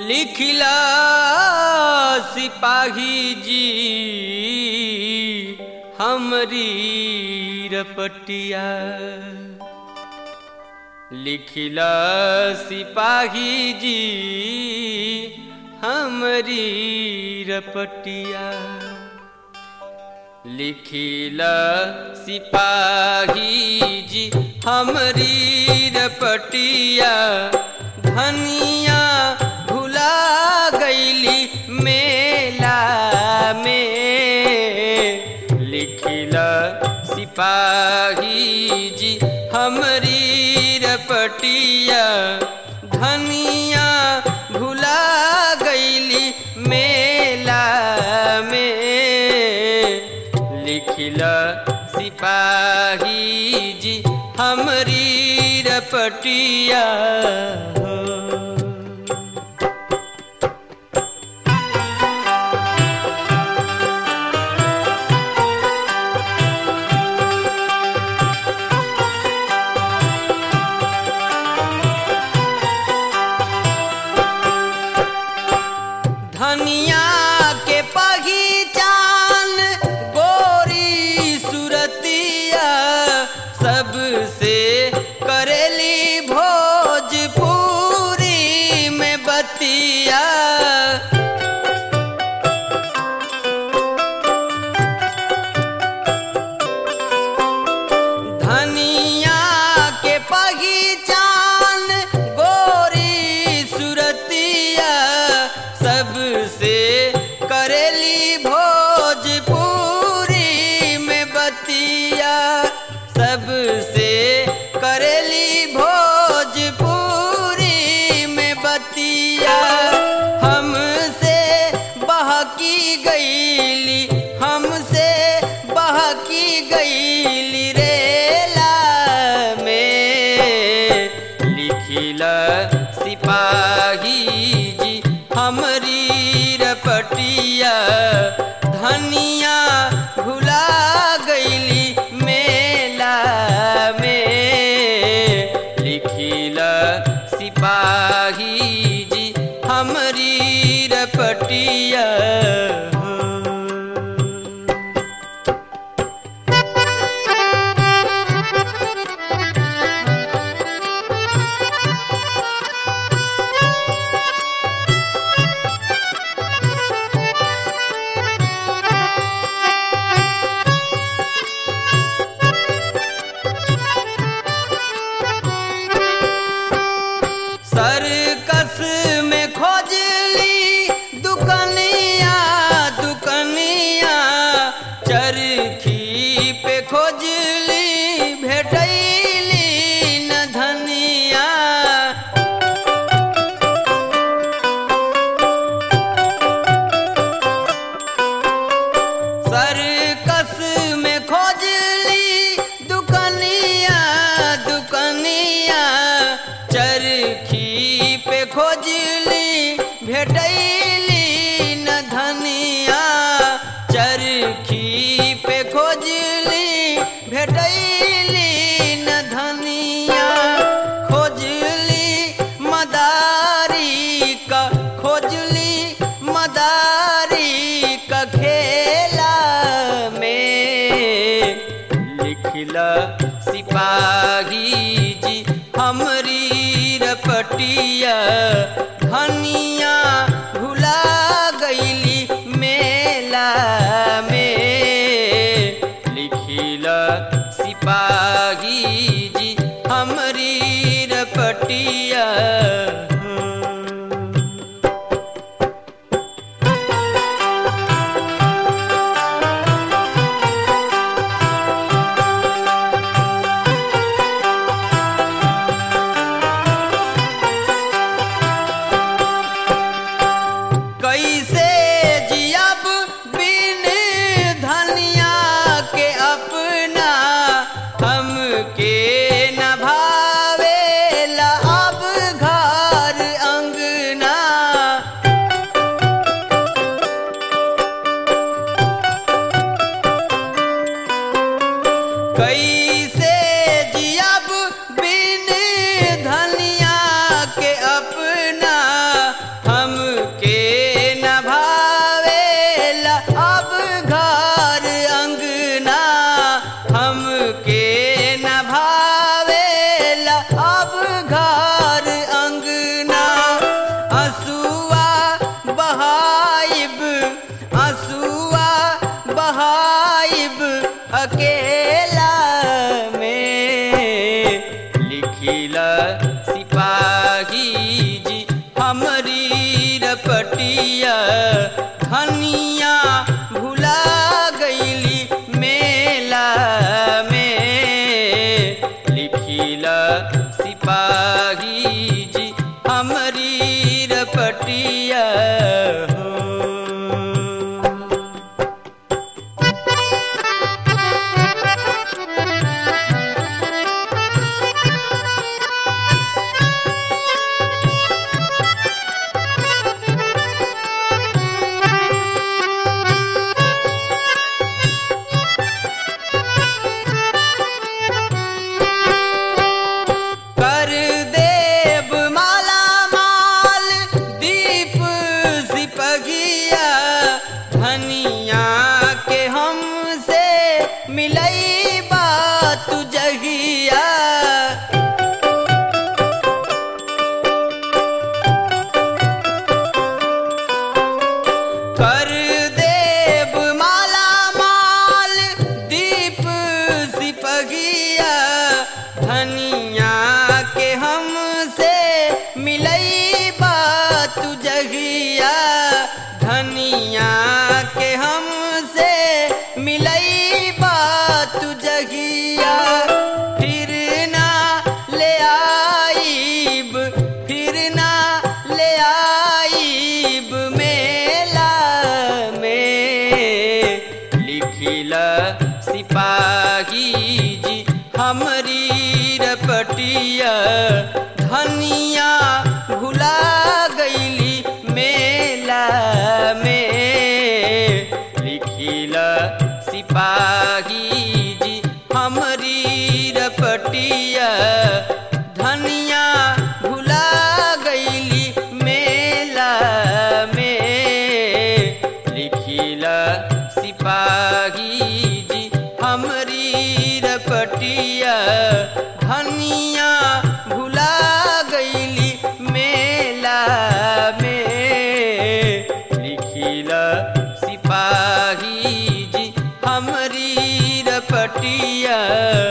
लिखिला सिपाही जी हमरी रपटिया लिखिला सिपाही जी हमरी रपटिया लिखिला सिपाही जी हमरी रपटिया धनिया भुला गईली मेला में लिखिला सिपाही जी हमरी रपटिया धनिया भुला गईली मेला में लिखिला सिपाही जी हमरी रपटिया हो। धनिया के पहचान गोरी सुरतिया सबसे करेली भोजपुरी में बतिया धनिया के पहचान गोरी सुरतिया सबसे करेली भोजपुरी में बतिया सबसे करेली भोजपुरी में बतिया हमसे बहकी गईली हमसे बहकी गईली रेला में लिखिला सिपाही जी हमरी रपटिया धनिया भुला गईली मेला में लिखिला सिपाही जी हमरी रपटिया हो। सर्कस में खोजली दुकनिया दुकनिया चरखी पे खोजली भेटैली न धनिया सर्कस में खोजली दुकनिया दुकनिया चरखी पे खोजली भेटैली न धनिया चरखी पे खोजली भेटैली न धनिया खोजली मदारी का खोजली मदारी का खेला में लिखला सिपाही जी हमरी रपटिया धनिया भुला गईली मेला में लिखिला सिपाही जी हमरी रपटिया हो। आइब आंसुआ बहाइब अकेला में लिखिला सिपाही जी हमरी रपटिया धनिया भुला गईली मेला में लिखिला सिपाही जी हमरी रपटिया हो कर देव माला माल दीप सिपगिया धनिया के हमसे मिलई बात जगिया कर देव माला माल दीप सिपगिया धनिया के हमसे मिलई बात जगिया धनिया के हमसे मिलई बात जगिया फिर ना ले आईब फिर ना ले आईब मेला में लिखिला सिपाही जी हमरी रपटिया धनिया भुला गईली मेला में लिखिला सिपाही जी हमरी रपटिया धनिया भुला गईली मेला में लिखिला सिपाही जी हमरी रपटिया धनिया भुला गईली मेला में लिखिला सिपाही जी हमरी रपटिया